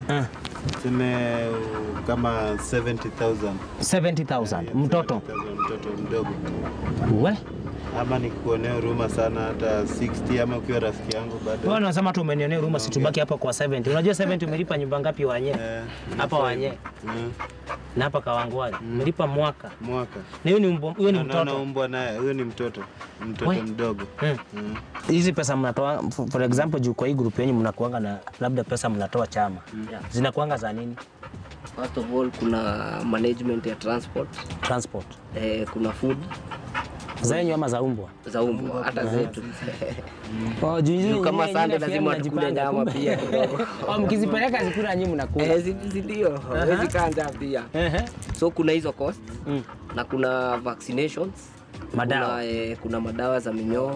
Eh, tuseme uh, kama 70,000 70,000 mtoto 70,000 mtoto mdogo, we ama nikuonea huruma sana, hata 60 ama ukiwa rafiki yangu wewe bado unasema tu umenionea huruma, situbaki hapa kwa 70. Unajua 70 umelipa nyumba ngapi wanye Eh, hapa wanye mm, na hapa Kawangware umelipa mwaka, mwaka na hiyo ni mbo- huyo ni Na- naona mtoto umbwa naye, huyo ni mtoto mtoto We. mdogo Mm. Mm. hizi pesa mnatoa for for example, juu kwa hii group yenyu mnakuanga na labda pesa mnatoa chama Yeah. zinakuanga za nini? First of all kuna management ya transport Transport eh, kuna food zenyu ama za umbwa? za umbwa hata zetu Oh, juu hizi Juu kama nyingine- Sunday nyingine lazima pia tukule mnajipanga, nyama kumbe. pia kidogo. Oh, mkizipeleka zikula nyinyi mnakula. eh, si si ndio hawezi kaa njaa pia Ehe. so kuna hizo cost Mm. na kuna vaccinations Madawa. kuna, eh, kuna madawa za minyoo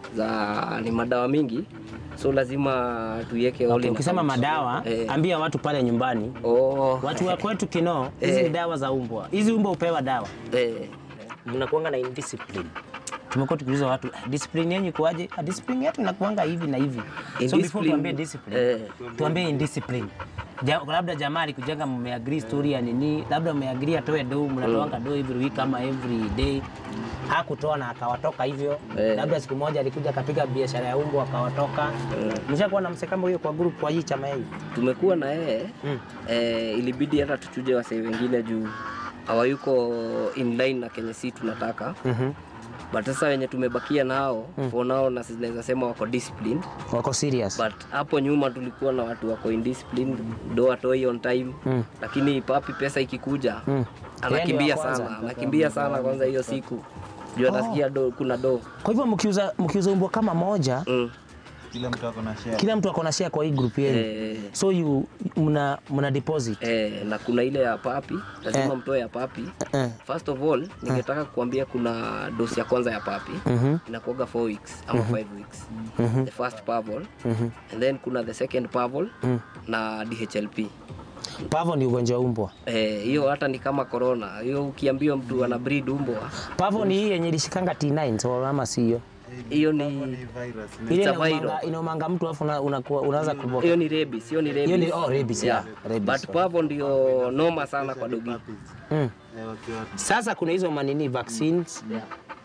za ni madawa mingi so lazima tuiweke all Okay, in ukisema account. madawa eh, ambia watu pale nyumbani oh, watu wa kwetu Kinoo, hizi Eh. ni dawa za umbwa. Hizi umbwa upewa dawa, eh, mnakuanga na indiscipline. Tumekuwa tukiuliza watu "Ah, discipline yenyu ikuaje? Ah, discipline yetu inakuanga hivi na hivi. So before Indiscipline, tuambie discipline, eh. tuambie indiscipline. Ja, labda jamaa alikujenga mmeagree story ya nini, labda mmeagree atoe do, mnatoanga do every week ama every day hakutoa na akawatoka hivyo Eh. labda siku moja alikuja akapiga biashara ya umbwa akawatoka. Mshakuwa na msekamo hiyo kwa group kwa hii chama hii tumekuwa na yeye Mm. eh, ilibidi hata tuchuje wasee wengine juu hawayuko in line na kenye si tunataka Mhm. but sasa wenye tumebakia nao for now na naweza sema wako disciplined wako serious but hapo nyuma tulikuwa na watu wako indisciplined do atoi on time Mm. lakini papi pesa ikikuja Mm. anakimbia Yeye ndio wa sana kwanza. anakimbia sana kwanza hiyo siku juu atasikia do, kuna do Kwa hivyo mkiuza mkiuza umbwa kama moja, mm. Kila mtu ako na share. kila mtu ako na share kwa hii group yenu. eh, So you mna mna deposit. eh, na kuna ile ya papi lazima Eh. mtoe ya papi Eh. First of all, ningetaka kukuambia kuna dosi ya kwanza ya papi Mhm. inakuwaga 4 weeks ama 5 weeks. The first parval Mhm. and then kuna the second parval Mm. na DHLP. Pavo ni ugonjwa wa umbwa. Eh, hiyo hata ni kama corona. Hiyo ukiambiwa mtu ana breed umbwa, Pavo ni hii yenye ilishikanga T9 so ama si hiyo. hiyo Ni ni virus. Ile It's a inaumanga viral. inaumanga mtu afu una- unakuwa unaanza kuboka. hiyo ni rabies, hiyo ni rabies. Hiyo ni oh rabies yeah. Rabies. But sorry. parvo ndio noma sana kwa dogi. Mm. Eh, wakiwa Sasa kuna hizo manini vaccines Yeah.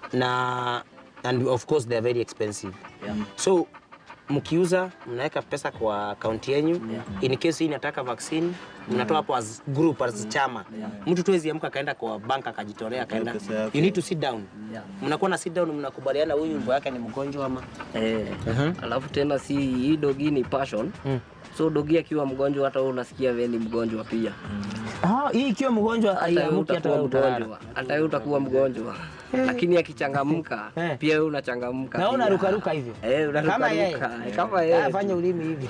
na and of course they are very expensive. Yeah. So mkiuza mnaweka pesa kwa akaunti yenyu in case hii inataka vaccine mnatoa hapo as group as chama mtu tu hawezi amka akaenda kwa bank akajitolea akaenda pesa yake. you need to sit down Yeah. mnakuwa na sit down mnakubaliana huyu mbo yake ni mgonjwa ama Eh, alafu tena si hii dogi ni passion. Mm. So dogi akiwa mgonjwa hata wewe unasikia wewe ni mgonjwa pia. ah hii ikiwa mgonjwa hata wewe aiamuki hata utakuwa wewe utalala mgonjwa, hata wewe utakuwa mgonjwa, lakini akichangamka Eh. pia wewe unachangamka. na pia. unaruka ruka hivyo Eh, unaruka kama yeye ruka, kama Ah, yeye. fanya ulimi hivi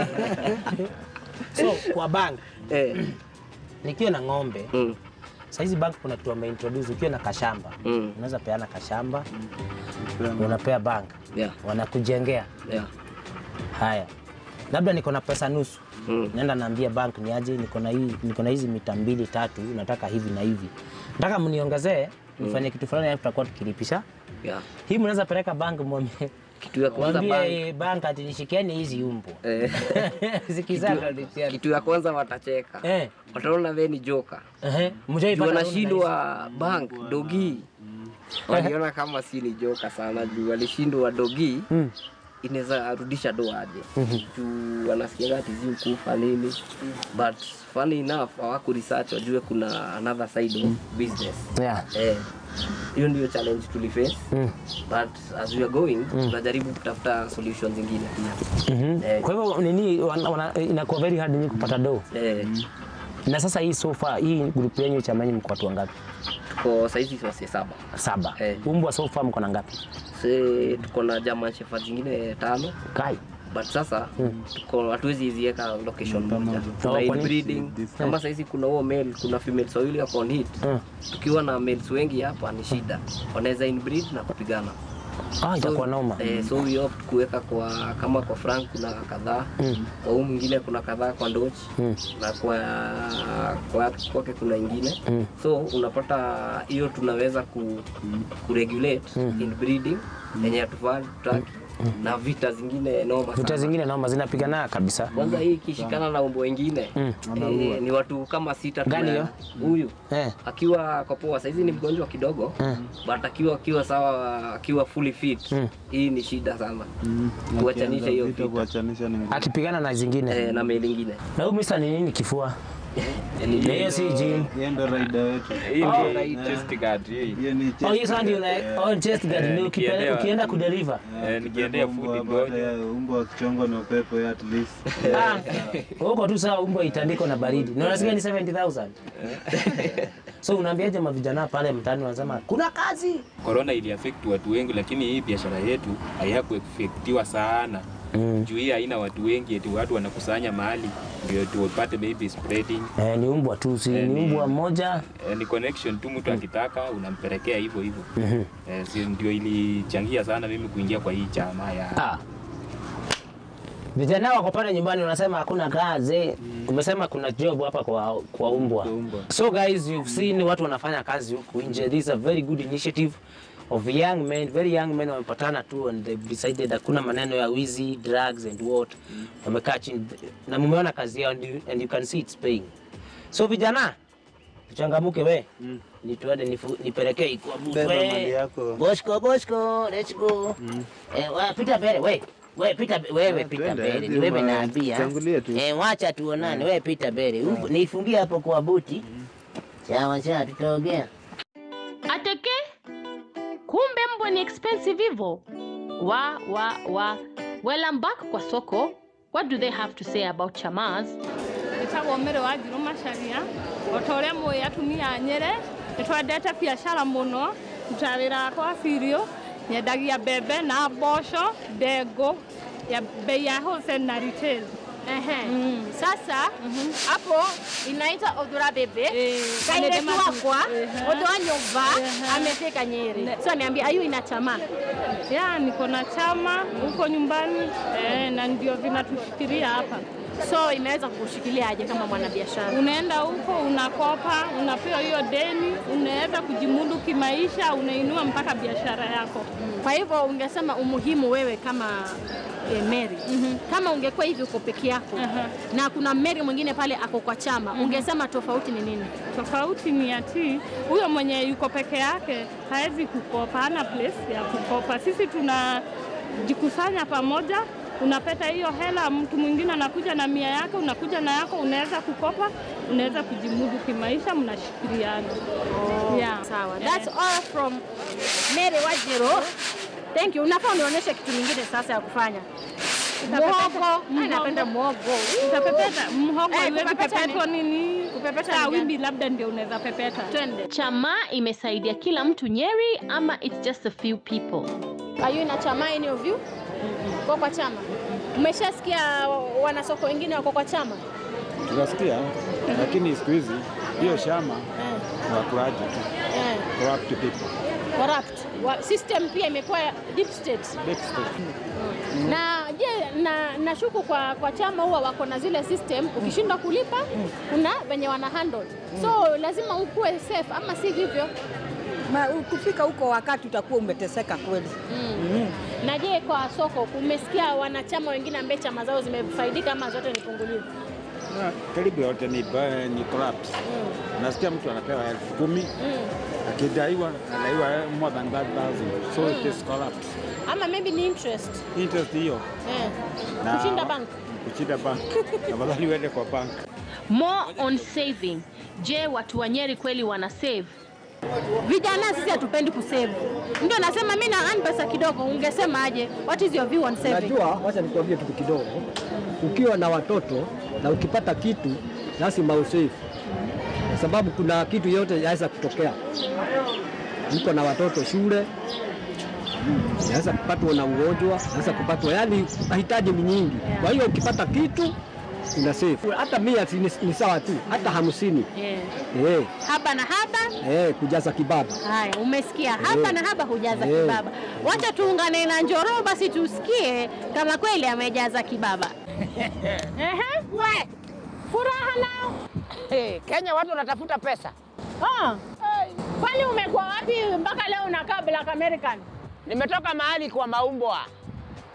so kwa bank Eh, nikiwa na ng'ombe mm, saizi bank kuna kitu wameintroduce ukiwa na kashamba mm, unaweza peana kashamba unapea bank yeah, wanakujengea yeah, haya labda niko na pesa nusu mm, naenda naambia bank ni aje niko na hii niko na hizi mita mbili tatu nataka hivi na hivi nataka mniongezee nifanye kitu fulani alafu tutakuwa tukilipisha yeah. hii mnaweza peleka bank mwambie Kitu ya kwanza bank, mwambie bank ati nishikieni hizi umbwa eh, zikizaa ndio kitu ya kwanza watacheka, eh wataona wewe ni joka. ehe Juu mjaipata wanashindwa bank dogi, waliona kama si ni joka sana, juu walishindwa dogi Mm. inaweza arudisha do aje juu wanasikia ati zi ukufa nini but funny enough hawaku research wajue kuna another side of business yeah eh hiyo ndio challenge tuliface mm. but as we are going tunajaribu kutafuta solutions zingine pia Mhm. Eh. Kwa hivyo nini wana- wana- inakuwa very hard nyinyi kupata do. eh Na sasa hii so far hii group yenu chama yenu mko watu wangapi? tuko saizi wase saba Saba. Eh. Umbwa so far mko na ngapi? se tuko na German Shepherd zingine tano Kai. but sasa tuko hatuwezi ziweka location moja tuna kwa nini? inbreeding kama saizi kuna huo male kuna females wawili wako on hit Mm. tukiwa na males wengi hapa ni shida wanaweza inbreed na kupigana Ah, itakuwa noma. eh, so we opt kuweka kwa kama kwa Frank kuna kadhaa Mm. kwa huu mwingine kuna kadhaa kwa Ndoch Mm. na kwa kwa kwake kuna ingine Mm. so unapata hiyo tunaweza ku, kuregulate inbreeding yenye hatufaa tutaki na vita zingine noma Vita sana. zingine noma zinapigana kabisa. Kwanza hii ikishikana na umbo wengine Mm. eh, ni watu kama sita tu Gani na- hiyo? huyu Eh. akiwa kwa poa saizi ni mgonjwa kidogo Mm. but akiwa akiwa sawa akiwa fully fit Mm. hii ni shida sana Mm. Kuachanisha Akianza hiyo vita, vita. kuachanisha ni ngumu. Akipigana na zingine. eh, na meli ingine Na huyu Mr. ni nini kifua? Yaani Na hiyo si gym. Yeye ndo raida wetu. Hii Oh. ni chest guard hii. Hiyo ni Oh, hiyo sasa ndio like Eh, oh chest guard Eh, ndio nikielewa. ukipeleka ukienda kudeliver. Eh, nikiendea mbwa food hapa, ngoja. hata Mbwa akichongwa na upepo ya at least. Ah, huko tu sawa umbo itandiko na baridi. Na unasikia ni 70000. So unaambiaje mavijana pale mtaani wanasema kuna kazi. Corona ili affect watu wengi, lakini hii biashara yetu haiyakuefektiwa sana Mm. juu hii haina watu wengi, eti watu wanakusanya mahali ndio tupate maybe spreading. Eh, ni umbwa tu si Eh, ni ni- umbwa mmoja. Eh, ni connection tu, mtu akitaka unampelekea hivyo hivyo. Mhm. Eh, si ndio ilichangia sana mimi kuingia kwa hii chama ya Ah. Vijana wako pale nyumbani wanasema hakuna kazi. Umesema kuna job hapa kwa kwa umbwa. Kwa umbwa. So guys, you've seen watu wanafanya kazi huku nje. This is a very good initiative of young men, very young men wamepatana tu and they've decided hakuna maneno ya wizi, drugs and what. Wamekaa chini na mumeona kazi yao and you, and you can see it's paying. So vijana, tuchangamuke we. Mm. Nituende nifu- nipelekee ikuwa Beba mali yako. Bosko, Bosko, let's go. Eh, wa, pita mbele, we. We pita be- wewe Ah, pita twende, mbele. hadi Ni wewe uma- naambia. tangulie tu. Eh, wacha tuonane. Wewe pita mbele. Upo- Nifungie hapo kwa buti. Sawa sawa tutaongea. Ateke, kumbe mbwa ni expensive hivyo. Wa wa wa. Well, I'm back kwa soko. What do they have to say about chamas? ĩtagwo mĩrĩ wa njirũ macaria o ta ũrĩa mũĩ atumia a nyĩrĩ nĩ twendete biacara mũno nduta wĩra wakwa birio nyendagia mbembe na mboco ndengũ ya bei ya wholesale na retail Ehe. Mm. Sasa hapo inaita Odhura Bebe Eh, kaireti Kanede wakwa Matu- Ehe. Odho wa nyumba Ehe. amefika Nyeri. Ne- So ameambia ayu ina chama. ya niko na chama huko nyumbani eh, na ndio vinatushikilia hapa So imeweza kukushikilia aje kama mwanabiashara? unaenda huko unakopa, unapewa hiyo deni, unaweza kujimudu kimaisha, unainua mpaka biashara yako. Kwa hivyo ungesema umuhimu wewe kama e, Mary Mhm. kama ungekuwa hivi uko peke yako Aha. na kuna Mary mwingine pale ako kwa chama ungesema tofauti ni nini? Tofauti ni ati huyo mwenye yuko peke yake hawezi kukopa, hana place ya kukopa. Sisi tunajikusanya pamoja, unapata hiyo hela, mtu mwingine anakuja na mia yake, unakuja na yako, unaweza kukopa, unaweza kujimudu kimaisha, mnashikiliana. Yeah. Sawa. That's all from Mary Wajiro. Thank you. Unafaa unionyeshe kitu kingine sasa ya kufanya. Muhogo. Mimi napenda muhogo. Utapepeta mhogo Eh, haiwezi kupepeta pepetwa nini? Kupepeta Saa ni gani? wimbi labda ndio unaweza pepeta. Twende. Chama imesaidia kila mtu Nyeri ama it's just a few people? Are you in a chama any of you? Kwa kwa chama. Umeshasikia wanasoko wengine wako kwa chama? tunasikia, lakini siku hizi hiyo shama Eh. ni wakulaji tu, Eh. corrupt people. Corrupt. Wa, system pia imekuwa deep state. Deep state. Na je, na nashuku kwa kwa chama huwa wako na zile system, ukishindwa kulipa kuna venye wana handle. So lazima ukuwe safe ama si hivyo? Ma, kufika huko wakati utakuwa umeteseka kweli. Mm. Na je, kwa soko umesikia wanachama wengine ambaye chama zao zimefaidika ama zote ni pungulivu? Na karibu yote ni, ba- ni corrupt. Nasikia mtu anapewa elfu kumi Mm. akidaiwa anadaiwa more than 5,000 so it is corrupt. Ama maybe ni interest. Interest hiyo Eh. Na- Kushinda bank. kushinda bank, afadhali uende kwa bank. More on saving. Je, watu wa Nyeri kweli wana save? Vijana sisi hatupendi kusave. Ndio nasema mimi na earn pesa kidogo, ungesema aje? What is your view on saving? Najua, wacha nikuambie kitu kidogo. Ukiwa na watoto na ukipata kitu lazima usave, kwa sababu kuna kitu yote yaweza kutokea. Niko na watoto shule, naweza kupatwa na ugonjwa, naweza kupatwa, yani mahitaji ni nyingi. Kwa hiyo ukipata kitu una save. Hata mia si ni, ni sawa tu, hata hamsini Yeah. eh, Haba na haba. eh, kujaza kibaba. Haya, umesikia haba Eh. na haba hujaza Eh. kibaba. Wacha tuungane na Njoro basi tusikie kama kweli amejaza kibaba. Ehe, we furaha nao. Hey, Kenya watu wanatafuta pesa. Ah. Kwani umekuwa wapi mpaka leo unakaa Black American? Nimetoka mahali kwa maumbwa.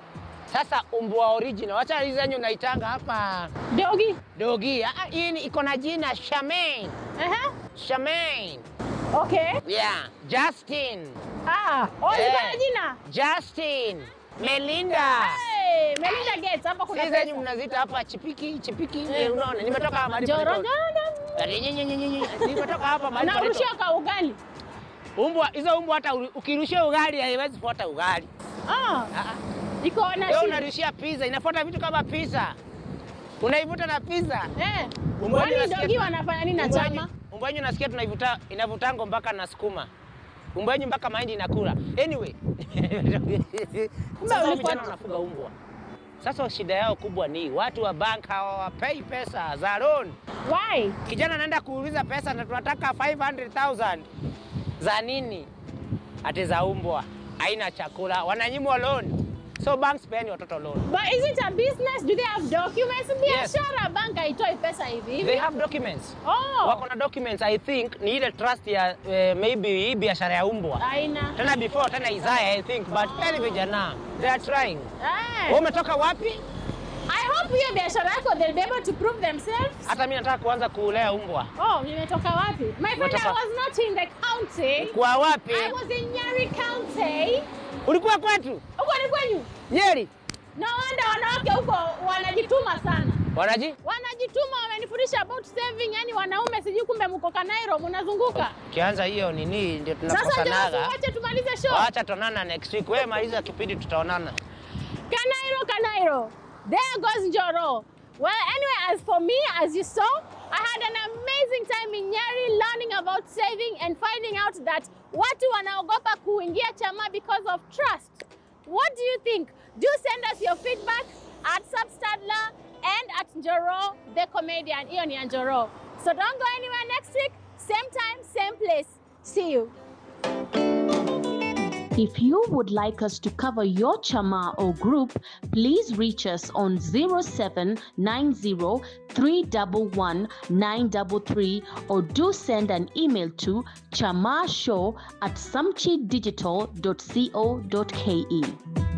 Sasa umbwa original, wacha hizi zenyu naitanga hapa Dogi. dogi. Ah, hii ni- iko na jina Charmaine. Aha. Charmaine. Okay. Yeah, Justin. Ah, oh, Eh. iko na jina. Justin. Melinda. Hey, Melinda Gates hapa kuna Si zenyu mnaziita hapa chipiki chipiki. Eh, unaona nimetoka mahali Joro, panaitwa- joro, Ati nyi- nyi- nyi- nyi- nyi. Nimetoka hapa mahali Na panaitwa- urushia kwa ugali. Umbwa hizo umbwa hata uri- ukirushia ugali haiwezi fuata ugali. Ah. Iko na Wewe shi- unarushia pizza, inafuata vitu kama pizza. Unaivuta na pizza. Eh. Umbwa Kwani wenyu nasikia- dogi wanafanya nini na umbwa chama? wenyu- Umbwa wenyu nasikia tunaivuta inavutango mpaka na sukuma. Umbwa wenyu mpaka mahindi inakula. Anyway. Sasa ulikuwa- vijana wanafuga umbwa. Sasa shida yao kubwa ni watu wa bank hawawapei pesa za loan. Why? Kijana anaenda kuuliza pesa na tunataka 500,000 za nini? Ati za umbwa, haina chakula, wananyimwa loan. So banks peani watoto loan. But is it a business? Do they have documents? Biashara bank haitoi pesa hivi hivi. They have documents. Oh. Wako na documents I think ni ile trust ya eh, maybe hii biashara ya umbwa. Haina. Tena before tena Isaiah I think but very vijana they are trying. Eh. Wewe umetoka wapi? I hope hiyo biashara yako they'll be able to prove themselves. Hata mimi nataka kuanza kulea umbwa. Oh, nimetoka wapi? My friend, I Umetoka- was not in the county. Kwa wapi? I was in Nyeri County. Ulikuwa kwetu? Huko ni kwenyu? Nyeri. No wonder wanawake huko wanajituma sana. Wanaji? Wanajituma, wamenifundisha about saving, yani wanaume sijui kumbe mko Kanairo mnazunguka. Kianza hiyo nini ndio Sasa ndio tunakosanaga. wacha tumalize show. Wacha tuonana next week. Wewe maliza kipindi tutaonana. Kanairo, Kanairo. There goes Njoro. Well, anyway, as for me, as you saw, I had an amazing time in Nyeri learning about saving and finding out that watu wanaogopa kuingia chama because of trust. What do you think? Do send us your feedback at Substadler and at Njoro the comedian. Hiyo ni ya Njoro. So don't go anywhere next week. Same time, same place. See you. If you would like us to cover your chama or group, please reach us on 0790 311 933 or do send an email to chamashow at samchidigital.co.ke.